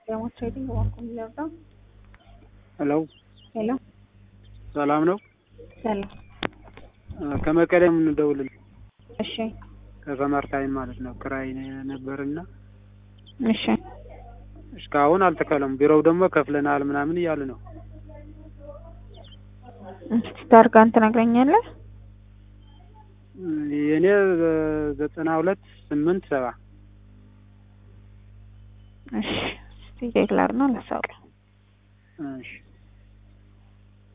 ዳሞች ትሬዲንግ እባክዎ የሚለርዳው ሄሎ ሄሎ ሰላም ነው? ሰላም ከመቀሌ የምንደውልልህ እሺ ከሰመር ታይም ማለት ነው። ክራይ ነበርና እሺ እስካሁን አልተከለም። ቢሮው ደግሞ ከፍለናል ምናምን እያሉ ነው። እስቲ ታርጋን ትነግረኛለህ? የእኔ ዘጠና ሁለት ስምንት ሰባ እሺ እስቲ ቼክ ላድርግ ነው ላሳውቅህ። እሺ